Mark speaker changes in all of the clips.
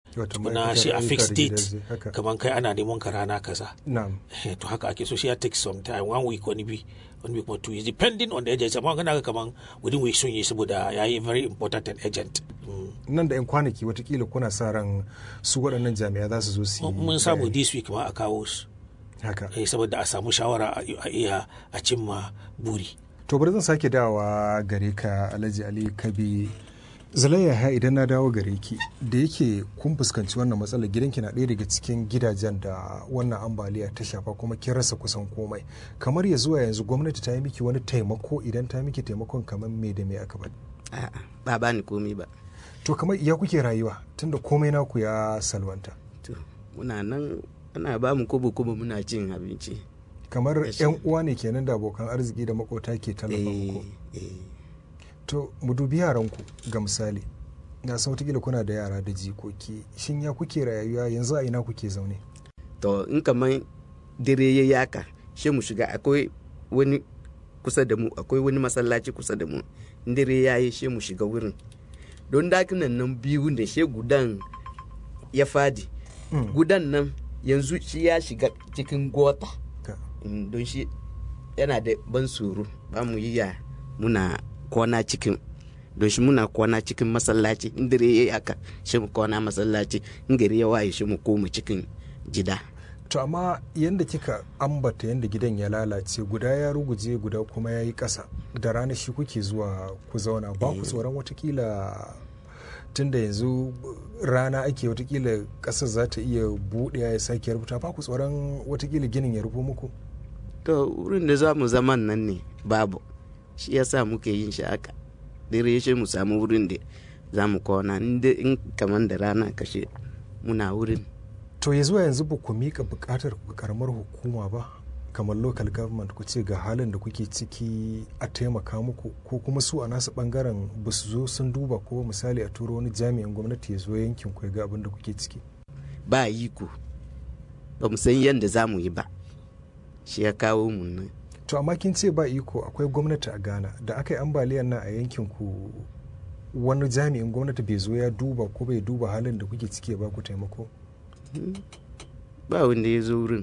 Speaker 1: tukuna shi a fixed date kamar kai ana neman ka rana kaza to haka ake so shi ya take some time one week wani bi wani week or two years depending on the agent amma kana ga kaman within week sun yi saboda ya yi very important an agent
Speaker 2: nan da yan kwanaki watakila kuna sa ran su waɗannan jami'a za su zo su yi
Speaker 1: mun samu this week ma a kawo su
Speaker 2: haka
Speaker 1: eh saboda a samu shawara a iya a cimma buri
Speaker 2: to bari zan sake dawowa gare ka alhaji ali kabi zalayya ha idan na dawo gare ki da yake kun fuskanci wannan matsalar gidanki na ɗaya daga cikin gidajen da wannan ambaliya ta shafa kuma kin rasa kusan komai kamar ya zuwa yanzu gwamnati ta yi miki wani taimako idan ta miki taimakon kamar me da me aka bani
Speaker 3: a'a ba ba ni komai ba
Speaker 2: to kamar iya kuke rayuwa tunda komai naku ya salwanta
Speaker 3: to muna nan ana ba mu kobo kobo muna cin abinci
Speaker 2: kamar yan uwa ne kenan da abokan arziki da makota ke tallafa muku to mu dubi yaranku ga misali na san watakila kuna da yara da jikoki shin ya kuke rayuwa yanzu a ina kuke zaune
Speaker 3: to in kamar dare ya yaka shi mu shiga akwai wani kusa da mu akwai wani masallaci kusa da mu in dare ya yi shi mu shiga wurin don dakinan nan biyu da shi gudan ya fadi gudan nan yanzu shi ya shiga cikin gota don shi yana da ban tsoro ba mu yi ya muna kwana cikin don shi muna kwana cikin masallaci in dare ya yi haka shi mu kwana masallaci in gari ya waye shi mu koma cikin gida
Speaker 2: to amma yadda kika ambata yadda gidan ya lalace guda ya ruguje guda kuma ya yi ƙasa da rana shi kuke zuwa ku zauna ba ku tsoron watakila tunda yanzu rana ake watakila ƙasar za ta iya buɗe ya sake rubuta ba ku tsoron watakila ginin ya rufo muku
Speaker 3: to wurin da za mu zaman nan ne babu shi yasa muke yin shi haka dare shi mu samu wurin da za mu kwana in kamar da rana kashe muna wurin
Speaker 2: to ya zuwa yanzu ba ku miƙa buƙatar ku karamar hukuma ba kamar local government ku ce ga halin da kuke ciki a taimaka muku ko kuma su a nasu bangaren ba su zo sun duba ko misali a turo wani jami'in gwamnati ya zo yankin ku ga abin da kuke ciki
Speaker 3: ba yi ku ba mu san yadda za mu yi ba shi ya kawo mu nan
Speaker 2: to amma kin ce ba iko akwai gwamnati a ghana da aka yi ambaliyar nan a yankin ku wani jami'in gwamnati bai zo ya duba ko bai duba halin da kuke ciki ba ku taimako
Speaker 3: ba wanda ya zo wurin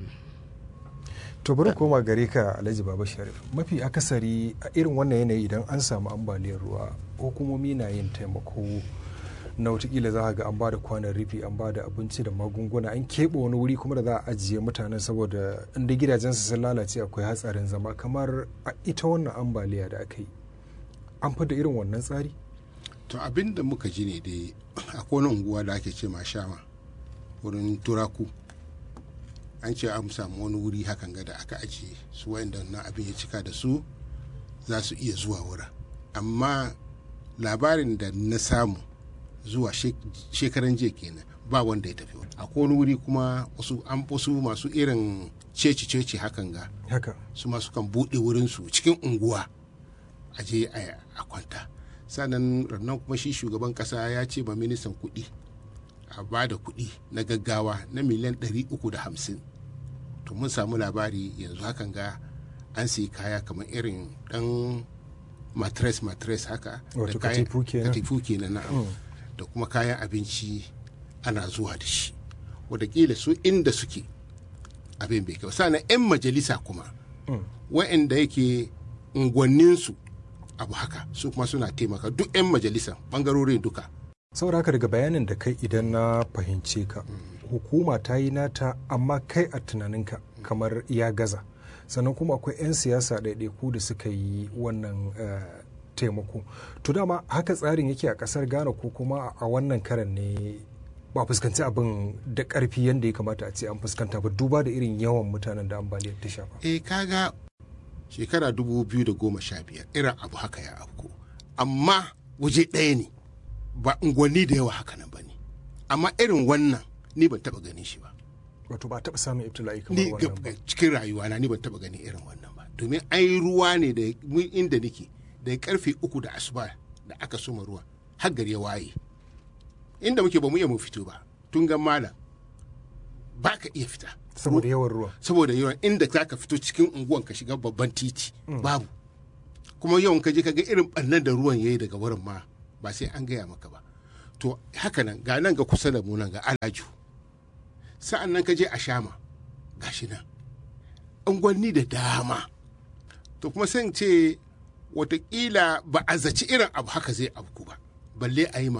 Speaker 2: to bari koma gare ka alhaji baba sharif mafi akasari a irin wannan yanayi idan an samu ambaliyar ruwa hukumomi na yin taimako na watakila za a ga an ba da kwanan rufi an ba da abinci da magunguna an keɓe wani wuri kuma da za a ajiye mutanen saboda inda gidajensu sun lalace akwai hatsarin zama kamar a ita wannan ambaliya da aka yi an fi da irin wannan tsari
Speaker 4: to abin da muka ji ne dai akwai wani unguwa da ake ce ma shama wurin turaku an ce an samu wani wuri hakan ga da aka ajiye su wayanda na abin ya cika da su za su iya zuwa wurin amma labarin da na samu zuwa shekaran jiya kenan ba wanda ya tafi wani akwai wani wuri kuma wasu an wasu masu irin ceci ceci hakan ga
Speaker 2: haka
Speaker 4: su masu kan buɗe wurinsu cikin unguwa a je a kwanta sannan rannan kuma shi shugaban kasa ya ce ba ministan kuɗi a ba da kuɗi na gaggawa na miliyan 350 to mun samu labari yanzu hakan ga an sayi kaya kamar irin ɗan matres matres haka
Speaker 2: wato katifu
Speaker 4: kenan na da kuma kayan abinci ana zuwa da shi wadakila su inda suke abin bai kyau sannan 'yan majalisa kuma wa'anda yake unguwanninsu abu haka su kuma suna taimaka duk 'yan majalisa bangarorin duka
Speaker 2: saboda haka daga bayanin da kai idan na fahimce ka hukuma ta yi nata amma kai a tunaninka kamar ya gaza sannan kuma akwai 'yan siyasa ɗaiɗaiku da suka yi wannan taimako to dama haka tsarin yake a ƙasar ghana ko kuma a wannan karan ne ba fuskanci abin da ƙarfi yadda ya kamata a ce an fuskanta ba duba da irin yawan mutanen da ambaliyar ta shafa
Speaker 4: eh kaga shekara 2015 irin abu haka ya afko amma waje ɗaya ne ba unguwanni da yawa haka nan ba ne amma irin wannan ni ban taba ganin shi ba
Speaker 2: wato ba taba samun ibtila'i kamar wannan ba
Speaker 4: cikin rayuwa na ni ban taba ganin irin wannan ba domin ai ruwa ne da inda nake da karfe uku da asuba da aka soma ruwa har gari ya waye inda muke ba mu iya mu fito ba tun ga malam ba ka iya fita
Speaker 2: saboda yawan ruwa
Speaker 4: saboda yawan inda za ka fito cikin unguwan ka shiga babban titi babu kuma yawan ka je ka ga irin ɓannan da ruwan yayi daga wurin ma ba sai an gaya maka ba to haka nan ga nan ga kusa da mu nan ga alaju sa'an nan ka je a shama ga shi nan unguwanni da dama to kuma sai ce watakila ba a zaci irin abu haka zai abu ba balle a yi ma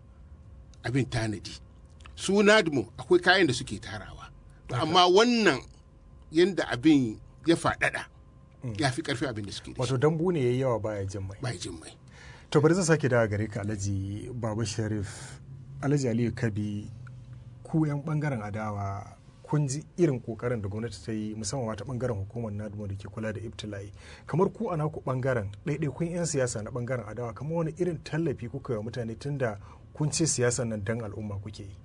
Speaker 4: abin tanadi su nadmo akwai kayan da suke tarawa amma wannan yadda abin ya faɗaɗa ya fi ƙarfi abin da suke da
Speaker 2: wato dambu ne yayi yawa baya jin mai
Speaker 4: baya jin mai
Speaker 2: to bari zan sake dawo gare ka alhaji baba sharif alhaji aliyu kabi ku yan bangaren adawa kun ji irin kokarin da gwamnati ta yi musamman wata bangaren hukumar nadmo da ke kula da ibtila'i kamar ku a naku bangaren ɗaiɗaikun 'yan siyasa na bangaren adawa kamar wani irin tallafi kuka yi wa mutane tunda kun ce siyasan nan dan al'umma kuke yi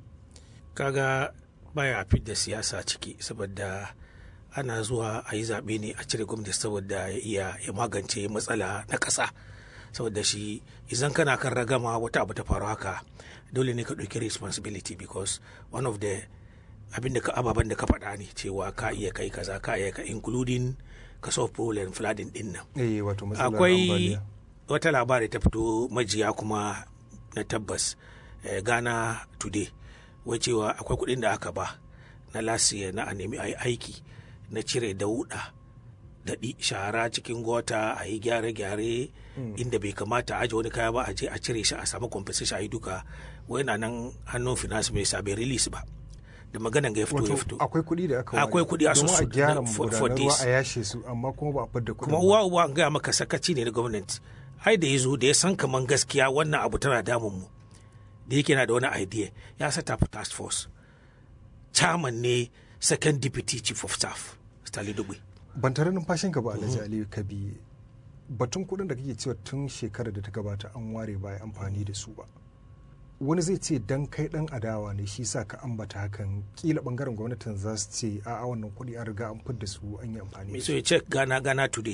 Speaker 1: kaga baya fit da siyasa ciki saboda ana zuwa a yi zaɓe ne a cire gwamnati saboda ya iya ya magance matsala na ƙasa saboda shi idan kana kan ragama wata abu ta faru haka dole ne ka ɗauki responsibility because one of the abin da ka ababen da ka faɗa ne cewa ka iya kai kaza ka iya ka including ka solve problem flooding din nan
Speaker 2: eh wato matsalar
Speaker 1: akwai
Speaker 2: ambaliya
Speaker 1: wata labari ta fito majiya kuma na tabbas eh, ghana today wai cewa akwai kuɗin da aka ba na lasiya na a nemi a yi aiki na cire dauɗa da ɗi shara cikin gota a yi gyare-gyare inda bai kamata a aje wani kaya ba a je a cire shi a samu compensation a yi duka wai na nan hannun finance minister bai release ba da maganan ga ya fito ya fito
Speaker 2: wato akwai kuɗi da aka ware
Speaker 1: Akwai kuɗi a
Speaker 2: domin a
Speaker 1: susu
Speaker 2: gyara
Speaker 1: na- for-
Speaker 2: magudanar
Speaker 1: for
Speaker 2: ruwa
Speaker 1: this.
Speaker 2: a yashe su amma kuma ba a fidda kuɗin
Speaker 1: kuma
Speaker 2: ba.
Speaker 1: uwa uwa an gaya maka sakaci ne na gwamnati ai da ya zo da ya san kaman gaskiya wannan abu tana damun mu da yake na da wani idea ya sata up task force chairman ne second deputy chief of staff Stanley Dugbe
Speaker 2: ban tare numfashinka ba alhaji aliyu kabi batun kuɗin da kake cewa tun shekarar da ta gabata an ware ba a yi amfani da su ba wani zai ce dan kai dan adawa ne shi sa ka ambata hakan kila bangaren gwamnatin za su ce a wannan kuɗi an riga an fidda su an yi amfani
Speaker 1: me
Speaker 2: da
Speaker 1: so
Speaker 2: su
Speaker 1: ya check Ghana Ghana today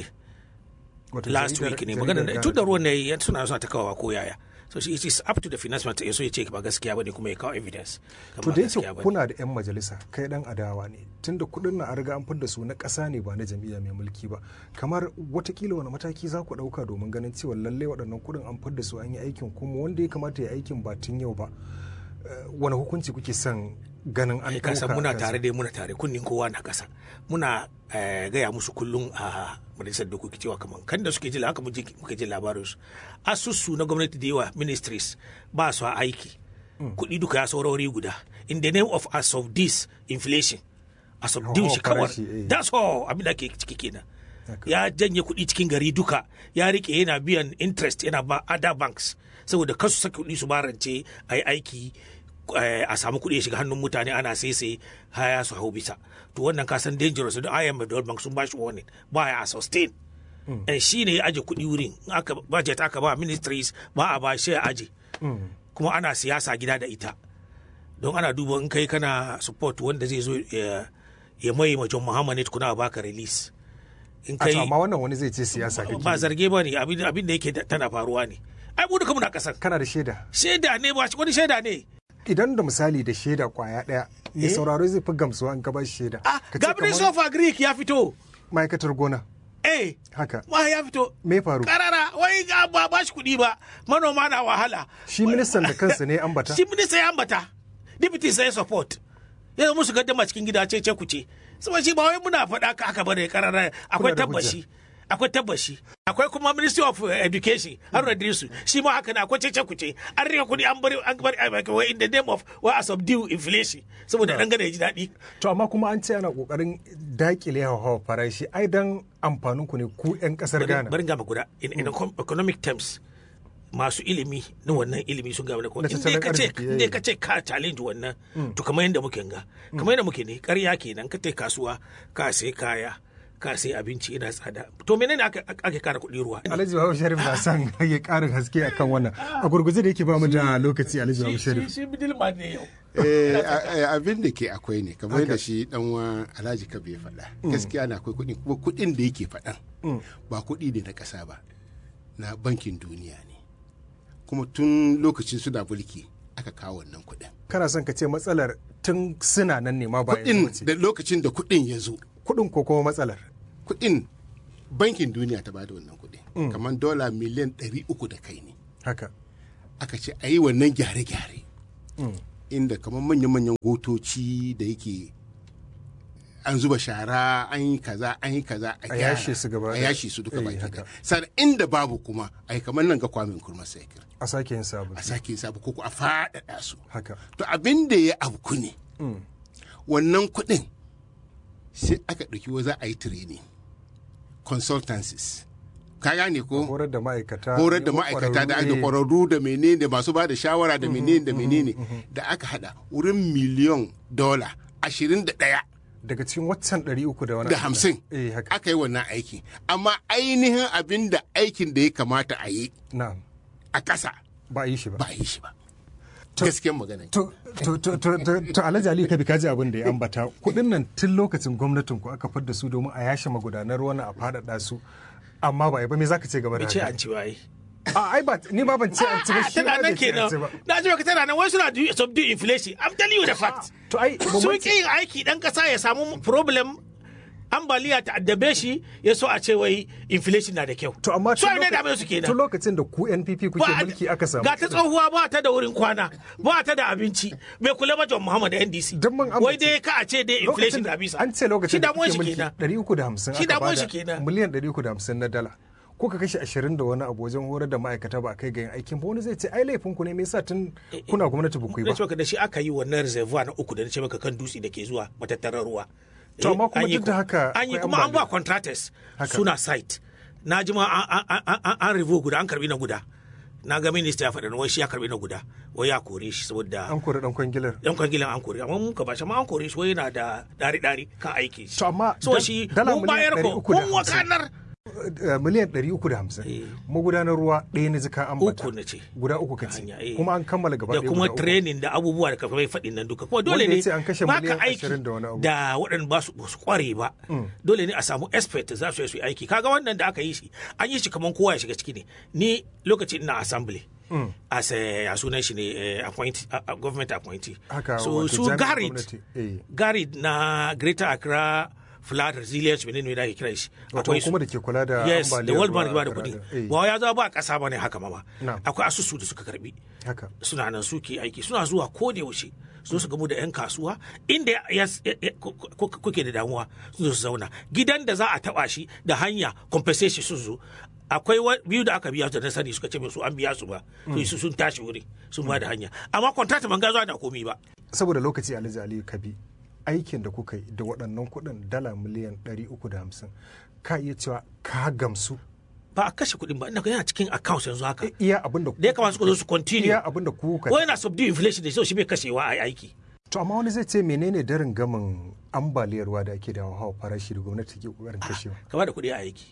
Speaker 2: Wato
Speaker 1: last
Speaker 2: jaridar-
Speaker 1: week ne
Speaker 2: jaridar
Speaker 1: magana da
Speaker 2: Ghana
Speaker 1: tun da
Speaker 2: ta-
Speaker 1: ruwan ne ya suna suna ta kawawa ko yaya so shi it is up to the finance minister ya so ya ce ba gaskiya bane kuma ya kawo evidence kan
Speaker 2: to
Speaker 1: ba
Speaker 2: da
Speaker 1: gaskiya
Speaker 2: yake
Speaker 1: bane.
Speaker 2: kuna da 'yan majalisa kai dan adawa ne tunda kuɗin na an riga an fidda su na ƙasa ne ba na jam'iyya mai mulki ba kamar watakila wani mataki za ku ɗauka domin ganin cewa lallai waɗannan kuɗin an fidda su an yi aikin kuma wanda ya kamata ya aikin ba tun yau ba Eh, wani hukunci kuke son ganin an
Speaker 1: ai ka san
Speaker 2: ɗauka
Speaker 1: muna
Speaker 2: a kansa?
Speaker 1: tare dai muna tare kunnin kowa na kasa muna eh, gaya musu kullum a majalisar dokoki cewa kamar kan da suke ji haka muke muke ji labarin su asusu na gwamnati da yawa ministries ba su a aiki kuɗi duka ya saurari guda in the name of as of this inflation as of
Speaker 2: Hauhawar
Speaker 1: shi kawai
Speaker 2: farashi, eh.
Speaker 1: that's all abin da ke ciki kenan
Speaker 2: Haka.
Speaker 1: ya janye kuɗi cikin gari duka ya rike yana biyan interest yana ba other banks saboda kasu saka kuɗi su barance a yi aiki eh, a samu kuɗi ya shiga hannun mutane ana sai haya su hau bisa to wannan kasan dangerous don IMF da World Bank sun ba shi warning ba ya sustain eh, shi ne ya aje kuɗi wurin in aka budget aka ba ministries ba a ba shi ya aje kuma ana siyasa gida da ita don ana duba in kai kana support wanda zai zo ya ya mai ma John Muhammad kuna baka release in
Speaker 2: A to
Speaker 1: kai
Speaker 2: amma wannan wani zai ce siyasa kake
Speaker 1: ba
Speaker 2: yi.
Speaker 1: zarge ba ne abin abin da yake da- tana faruwa ne ai mu duka muna kasar
Speaker 2: kana da shaida
Speaker 1: shaida ne ba wani shaida ne
Speaker 2: idan da misali da shaida kwaya ɗaya mai
Speaker 1: Eh?
Speaker 2: sauraro zai fi gamsuwa in ka ba shi shaida
Speaker 1: ah
Speaker 2: Ka ce
Speaker 1: gabriel
Speaker 2: kamar
Speaker 1: sofa greek ya fito
Speaker 2: ma'aikatar gona
Speaker 1: eh
Speaker 2: haka
Speaker 1: ma ya fito
Speaker 2: me faru
Speaker 1: karara wai ga ba ba shi kuɗi ba manoma na wahala
Speaker 2: shi ministan da kansa ne ambata
Speaker 1: shi minista ya ambata deputy sai support ya musu gaddama cikin gida ce ce ku ce saboda shi ba wai muna faɗa ka haka bane karara akwai
Speaker 2: da
Speaker 1: tabbashi akwai tabbashi akwai kuma ministry of uh, education har Idrisu shi ma haka na akwai cece kuce an rika kuɗi an bari an bari a wai in the name of wa a subdue inflation saboda dan gada ya ji daɗi
Speaker 2: to amma kuma an ce ana kokarin dakile hawa farashi ai dan amfanin ku ne ku yan kasar Ghana
Speaker 1: bari gama guda in, in economic terms masu ilimi na wannan ilimi sun gaba da ko
Speaker 2: Na
Speaker 1: inda
Speaker 2: tattalin
Speaker 1: ka ce
Speaker 2: arziki,
Speaker 1: inda
Speaker 2: eh.
Speaker 1: ka ce ka challenge wannan to kamar yadda muke ga kamar yadda muke ne ƙarya kenan ka tai kasuwa ka sai kaya ka sai abinci ina tsada to menene aka ake kara kuɗi ruwa
Speaker 2: Alhaji Babu Sharif na son ya ƙarin haske akan wannan a gurguje da yake ba mu da lokaci Alhaji Babu Sharif
Speaker 1: shi middleman ne yau
Speaker 4: Eh, a- a- abin da ke akwai ne kamar da shi dan wa alhaji kabe ya faɗa gaskiya na akwai kuɗi kuma kuɗin da yake faɗan ba kuɗi ne na ƙasa ba na bankin duniya ne kuma tun lokacin suna mulki aka kawo wannan kuɗin
Speaker 2: kana son ka ce matsalar tun suna nan ne ma ba yanzu
Speaker 4: kuɗin
Speaker 2: ba ce.
Speaker 4: da lokacin da kuɗin ya zo
Speaker 2: kuɗin ko kuma matsalar
Speaker 4: kuɗin bankin duniya ta bada wannan kuɗi kamar dola miliyan ɗari uku da kai ne
Speaker 2: haka
Speaker 4: aka ce a yi wannan gyare-gyare inda kamar manya-manyan gotoci da yake an zuba shara an yi kaza an yi kaza
Speaker 2: A yashe su gaba
Speaker 4: a
Speaker 2: ɗaya.
Speaker 4: yashe su duka
Speaker 2: Eh,
Speaker 4: baki
Speaker 2: haka.
Speaker 4: da sannan inda babu kuma a yi kamar nan ga kwamin kurma saikir
Speaker 2: a sake yin sabu
Speaker 4: a sake yin sabu ko ko a faɗaɗa su
Speaker 2: haka
Speaker 4: to abin da ya abu ne wannan kuɗin sai aka ɗauki wa za a yi training consultancies ka gane ko
Speaker 2: horar da ma'aikata
Speaker 4: horar da ma'aikata da aka
Speaker 2: eh,
Speaker 4: kwararru da menene da masu ba da shawara da menene da menene da aka hada wurin miliyon dola ashirin da ɗaya
Speaker 2: daga cikin waccan ɗari uku da wani
Speaker 4: da
Speaker 2: abu.
Speaker 4: hamsin
Speaker 2: eh haka
Speaker 4: aka yi wannan aiki amma ainihin abin da aikin da ya kamata a yi
Speaker 2: na'am
Speaker 4: a ƙasa
Speaker 2: ba a yi shi ba
Speaker 4: ba a yi shi ba gaskiyar magana
Speaker 2: To, to, to, to, to, to Alhaji Ali Kabi kaji abin da ya ambata kuɗin nan tun lokacin gwamnatin ku aka fadda su domin a yashe magudanar wani a faɗaɗa su amma ba a yi ba me zaka ce game da
Speaker 1: bai ce
Speaker 2: haka?
Speaker 1: an ci ba yi
Speaker 2: A ai ba ni ma ban ce an ci ba shi
Speaker 1: tana
Speaker 2: ma
Speaker 1: nan
Speaker 2: bai ce an
Speaker 1: kenan
Speaker 2: ci ba.
Speaker 1: na ji baka tana nan wai suna do- subdue inflation i'm telling you the fact
Speaker 2: To ai ba
Speaker 1: sun
Speaker 2: mu
Speaker 1: ƙi yin aiki ɗan ƙasa ya samu problem ambaliya ta addabe shi ya so a ce wai inflation na da kyau
Speaker 2: To amma
Speaker 1: so
Speaker 2: tun
Speaker 1: ne
Speaker 2: loka-
Speaker 1: da su kenan
Speaker 2: tun lokacin da ku NPP kuke
Speaker 1: Ba-
Speaker 2: mulki aka samu.
Speaker 1: ga ta tsohuwa ba ta da wurin kwana ba ta da abinci bai kula ba John Muhammad da NDC
Speaker 2: Don mun amince.
Speaker 1: wai dai ka a ce dai inflation da bisa
Speaker 2: an ce lokacin
Speaker 1: shi
Speaker 2: da
Speaker 1: damuwar
Speaker 2: kuke
Speaker 1: shi
Speaker 2: mulki
Speaker 1: kenan
Speaker 2: 350
Speaker 1: Shi
Speaker 2: aka
Speaker 1: damuwar
Speaker 2: bada
Speaker 1: shi kenan.
Speaker 2: miliyan 350 na dala ko ka kashe 20 da wani abu wajen horar da ma'aikata ba a kai ga yin aikin ba wani zai ce ai laifin ku ne me yasa tun kuna gwamnati ba ku yi
Speaker 1: da
Speaker 2: ba
Speaker 1: ce maka da shi aka yi wannan reservoir na uku da na ce maka kan dutse da ke zuwa matattarar ruwa
Speaker 2: To, amma
Speaker 1: Eh,
Speaker 2: kuma
Speaker 1: an yi
Speaker 2: duk da
Speaker 1: ko-
Speaker 2: haka
Speaker 1: an yi
Speaker 2: akwai
Speaker 1: kuma an ba
Speaker 2: ambaliya.
Speaker 1: contractors
Speaker 2: Haka.
Speaker 1: suna site na ji ma an- an- an an- an revo guda an karbi na guda na ga minista ya faɗa wai shi ya karbi na guda wai ya kore shi saboda
Speaker 2: an kori dan kwangilar
Speaker 1: yan kwangilan an kore amma mun ka bashi amma an kore shi wai yana da dari dari kan aiki shi
Speaker 2: To, amma
Speaker 1: so
Speaker 2: da-
Speaker 1: shi
Speaker 2: dala
Speaker 1: mun
Speaker 2: miliyan
Speaker 1: bayar ko
Speaker 2: 350.
Speaker 1: mun wakanar
Speaker 2: Eh, miliyan 350
Speaker 1: Eh.
Speaker 2: magudanar ruwa ɗaya na jika ambata
Speaker 1: Uku na ce.
Speaker 2: guda uku ka ce
Speaker 1: hanya, eh.
Speaker 2: kuma an kammala gaba
Speaker 1: da
Speaker 2: ɗaya
Speaker 1: kuma
Speaker 2: guda uku.
Speaker 1: training da abubuwa da kafin faɗin nan duka kuma dole
Speaker 2: Wanda ya
Speaker 1: ne
Speaker 2: ce an kashe
Speaker 1: ba
Speaker 2: miliyan
Speaker 1: ka aiki
Speaker 2: 20 da wani abu.
Speaker 1: da waɗanda ba su ba su kware ba dole ne a samu expert za su yi su yi aiki kaga wannan da aka yi shi an yi shi kamar kowa ya shiga ciki ne ni lokacin ina assembly as a ya sunan shi ne eh, appoint a- a government appointee
Speaker 2: Haka,
Speaker 1: so
Speaker 2: wato
Speaker 1: su
Speaker 2: jami'in
Speaker 1: garid
Speaker 2: gwamnati, eh.
Speaker 1: garid na greater accra flood resilience menene da ake kira shi
Speaker 2: Wato kuma da ke kula da
Speaker 1: yes da
Speaker 2: ambaliyar
Speaker 1: world bank
Speaker 2: ruwa
Speaker 1: ba da
Speaker 2: a
Speaker 1: kuɗi
Speaker 2: Accra, eh.
Speaker 1: ba ya zo ba ƙasa ba ne haka mama
Speaker 2: Na'am.
Speaker 1: akwai asusu da suka karbi
Speaker 2: haka
Speaker 1: suna nan suke aiki suna zuwa ko da yaushe su su gamu da 'yan kasuwa inda ya- ya- ya- ku- ku- kuke da damuwa su zo su zauna gidan da za a taba shi da hanya compensation sun zo akwai wa- biyu da aka biya su da na sani suka ce min su an biya su ba to su sun tashi wuri sun ba da hanya amma contract ban ga zuwa da komi ba
Speaker 2: saboda lokaci alhaji aliyu kabi aikin da kuka yi da waɗannan kuɗin dala miliyan 350 ka iya cewa ka gamsu
Speaker 1: ba a kashe kuɗin ba ina ga yana cikin account yanzu haka
Speaker 2: iya abin da
Speaker 1: da ya kamata su zo su continue
Speaker 2: iya abin da kuka
Speaker 1: wai na subdue inflation da shi bai kashewa a yi aiki
Speaker 2: to amma wani zai ce menene darin gamin ambaliyar ruwa da ake da hawa farashi da gwamnati ke kokarin kashewa
Speaker 1: ka ba da kuɗi a aiki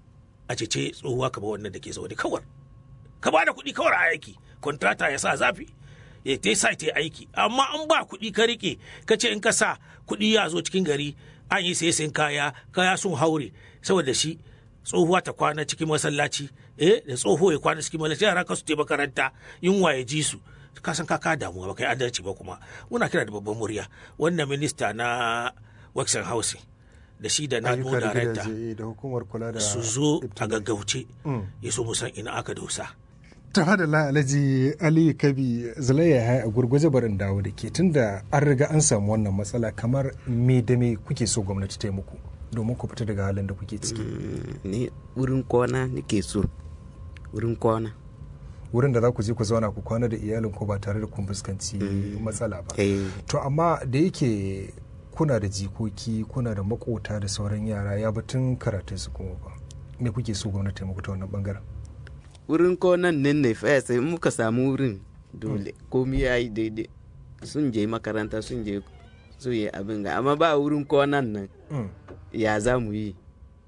Speaker 1: a cece tsohuwa ka ba wannan da ke zaune kawar ka ba da kuɗi kawar a aiki kontrata ya sa zafi ya ta sa ta aiki amma an ba kuɗi ka rike ka ce in ka sa kuɗi ya zo cikin gari an yi sai sayan kaya kaya sun haure saboda shi tsohuwa ta kwana cikin masallaci eh da tsoho ya kwana cikin masallaci yara ka su je makaranta yunwa ya ji su ka san ka ka damuwa ba kai adalci ba kuma muna kira da babban murya wannan minista na Wexen Housing da shi da na
Speaker 2: ayyuka da
Speaker 1: director
Speaker 2: gidaje da hukumar kula da
Speaker 1: su zo a
Speaker 2: ibtila'i.
Speaker 1: gaggauce ya so mu san ina aka dosa
Speaker 2: ta da la alhaji ali kabi zulaiya ya a gurguje barin dawo da ke tunda an riga an samu wannan matsala kamar me da me kuke so gwamnati ta yi muku domin ku fita daga halin da kuke ciki
Speaker 3: ni wurin kwana nake so wurin kwana
Speaker 2: wurin da za ku je ku zauna ku kwana da iyalin ku ba tare da kun fuskanci matsala ba
Speaker 3: Eh.
Speaker 2: to amma da yake kuna da jikoki kuna da makota da sauran yara ya batun karatun su kuma ba me kuke so gwamnati ta yi muku ta wannan bangaren
Speaker 3: wurin kwanan nan ne fa sai muka samu wurin dole komi ya yi daidai sun je makaranta sun je su yi abin ga amma ba wurin kwanan nan
Speaker 2: Mm.
Speaker 3: ya za mu yi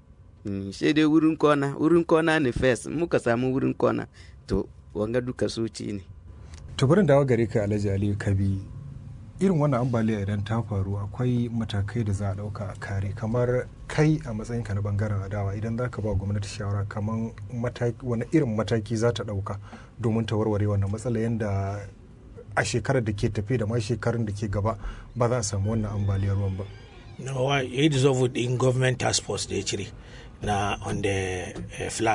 Speaker 3: Mm, sai dai wurin kwana wurin kwana ne first muka samu wurin kwana to wanga duka suci ne
Speaker 2: to barin dawo gare ka alhaji aliyu kabi irin wannan ambaliya idan ta faru akwai matakai da za a dauka a kare kamar kai a matsayinka na bangaren adawa idan za ka ba gwamnati shawara kamar mataki wani irin mataki za ta dauka domin ta warware wannan matsala yadda a shekarar da ke tafe da ma shekarun da ke gaba ba za a samu wannan ambaliyar ruwan ba
Speaker 1: no ya yi dissolve in government task force da ya cire na on the uh, flood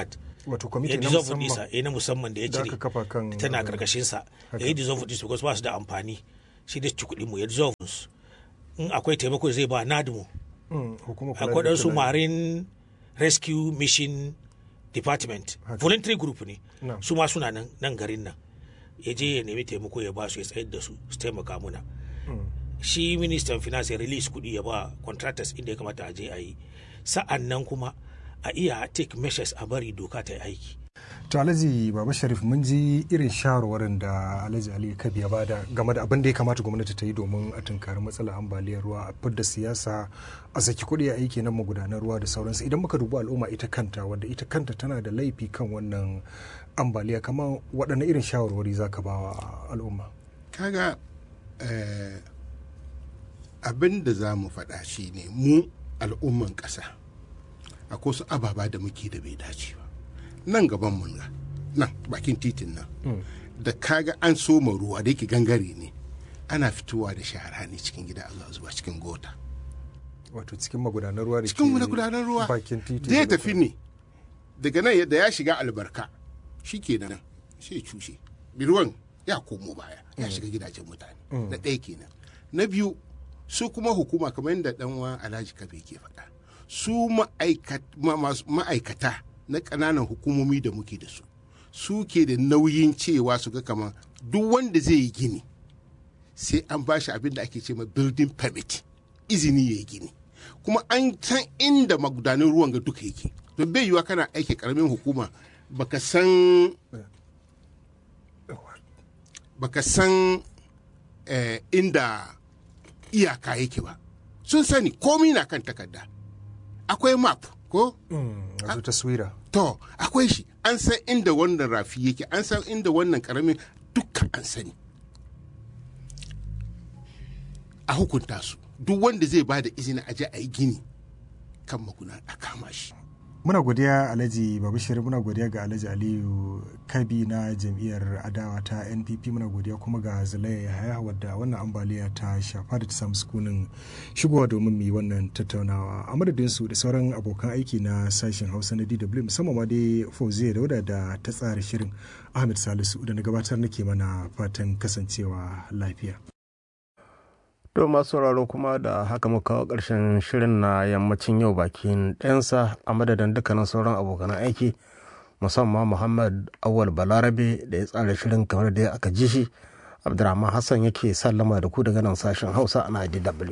Speaker 2: wato
Speaker 1: ya
Speaker 2: kwamiti na
Speaker 1: dissolve
Speaker 2: musamman
Speaker 1: ɗinsa eh na musamman da ya
Speaker 2: da
Speaker 1: cire
Speaker 2: aka kafa kan
Speaker 1: tana
Speaker 2: abin.
Speaker 1: karkashin sa
Speaker 2: Haka.
Speaker 1: ya yi dissolve ɗinsu because ba su da amfani shi da ci kuɗin mu ya dissolve su in akwai taimako zai ba nadmu
Speaker 2: Mm, hukumar kula
Speaker 1: akwai
Speaker 2: da
Speaker 1: ɗansu
Speaker 2: tattalin-
Speaker 1: marine rescue mission department
Speaker 2: Haka.
Speaker 1: voluntary group ne
Speaker 2: Na'am.
Speaker 1: su ma suna nan nan garin nan ya je ya nemi taimako ya ba su ya tsayar da su su taimaka muna
Speaker 2: Mm.
Speaker 1: shi ministan finance ya release kuɗi ya ba contractors inda ya kamata a je a yi sa'an nan kuma a iya take measures a bari doka ta yi aiki
Speaker 2: to alhaji baba sharif mun ji irin shawarwarin da alhaji ali kabi ya bada game da abin da ya kamata gwamnati ta yi domin a tunkari matsalar ambaliyar ruwa a fidda siyasa a saki kuɗi a aiki na magudanar ruwa da sauransu idan muka dubi al'umma ita kanta wadda ita kanta tana da laifi kan wannan ambaliya kamar waɗanne irin shawarwari za ka ba wa al'umma
Speaker 4: kaga eh, abin da za mu faɗa shi ne mu al'umman ƙasa akwai wasu ababa da muke da bai dace ba nan gaban mun ga nan bakin titin nan da kaga an soma ruwa da yake gangare ne ana fitowa da shara ne cikin gida Allah zuwa cikin gota
Speaker 2: wato cikin magudanar ruwa da
Speaker 4: cikin
Speaker 2: ke
Speaker 4: wani gudanar ruwa
Speaker 2: bakin titi
Speaker 4: zai
Speaker 2: da
Speaker 4: tafi ne daga nan yadda ya shiga albarka shi ke nan sai ya cushe ruwan ya komo baya ya shiga gidajen mutane na ɗaya kenan na biyu su kuma hukuma kamar yadda ɗanwa alhaji kabe ke faɗa su ma'aikat- ma- masu- ma'aikata na ƙananan hukumomi da muke da su su ke da nauyin cewa su ga kamar duk wanda zai yi gini sai an ba shi abin da ake ce ma building permit izini ya yi gini kuma an san inda magudanin ruwan ga duka yake don bai yiwa kana aiki karamin hukuma baka san baka san eh, inda iyaka yake ba sun sani komi na kan takarda akwai map ko
Speaker 2: Mm, wato taswira
Speaker 4: to akwai shi an san inda wannan rafi yake an san inda wannan karamin dukkan an sani a hukunta su duk wanda zai ba da izini a je a yi gini kan maguna a kama shi
Speaker 2: muna godiya alhaji babashir muna godiya ga alhaji aliyu kabi na jam'iyyar adawa ta npp muna godiya kuma ga zalaya yahaya wadda wannan ambaliya ta shafa da ta samu sukunin shigowa domin mu yi wannan tattaunawa a madadin su da sauran abokan aiki na sashen hausa na dw musamman ma dai fauziya dauda da ta tsara shirin ahmed salisu da na gabatar nake mana fatan kasancewa lafiya
Speaker 5: To masu sauraro kuma da haka muka kawo ƙarshen shirin na yammacin yau bakin ɗansa a madadin dukkanin sauran abokan aiki musamman Muhammad Awal Balarabe da ya tsara shirin kamar da aka ji shi Abdurrahman Hassan yake sallama da ku daga nan sashen Hausa a DW.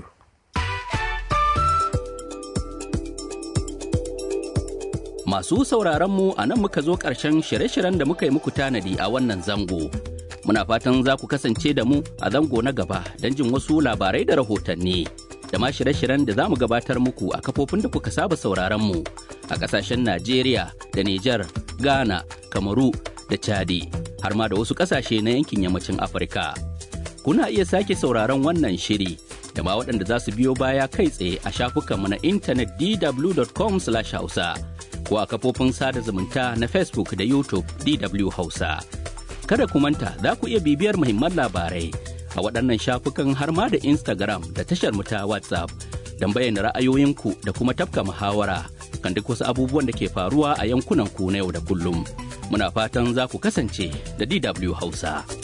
Speaker 6: Masu sauraronmu a nan muka zo ƙarshen shirye-shiryen da muka yi muku tanadi a wannan zango. Muna fatan za ku kasance da mu a zango na gaba don jin wasu labarai da rahotanni. Da ma shirye-shiryen da za mu gabatar muku a kafofin da kuka saba sauraronmu a ƙasashen Najeriya da Nijar, Ghana, Kamaru da Chadi, har ma da wasu ƙasashe na yankin yammacin Afirka. Kuna iya sake sauraron wannan shiri da ma waɗanda za su biyo baya kai tsaye a shafukanmu na intanet dw.com/hausa. ko a kafofin sada zumunta na Facebook da YouTube DW Hausa. Kada ku manta za ku iya bibiyar muhimman labarai a waɗannan shafukan har ma da Instagram da tashar mu ta WhatsApp don bayyana ra'ayoyinku da kuma tafka muhawara kan duk wasu abubuwan da ke faruwa a yankunan ku na yau da kullum. Muna fatan za ku kasance da DW Hausa.